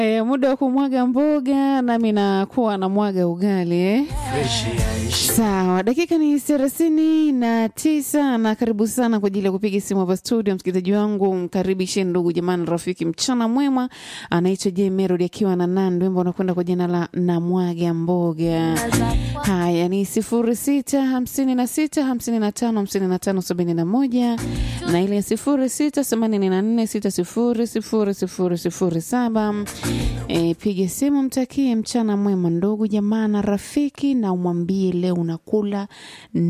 E, muda wa kumwaga mboga nami nakuwa na mwaga ugali eh? Sawa, dakika ni thelathini na tisa na karibu sana kwa ajili ya kupiga simu hapa studio. Msikilizaji wangu, mkaribishe ndugu jamani, rafiki, mchana mwema. Anaitwa J Melody akiwa na Nandi, wimbo unakwenda kwa jina la namwaga mboga. Haya ni sifuri sita hamsini na sita hamsini na tano hamsini na tano sabini na moja na ile sifuri sita themanini na nne sita sifuri sifuri sifuri sifuri saba. E, piga simu, mtakie mchana mwema ndugu jamaa na rafiki, na umwambie leo unakula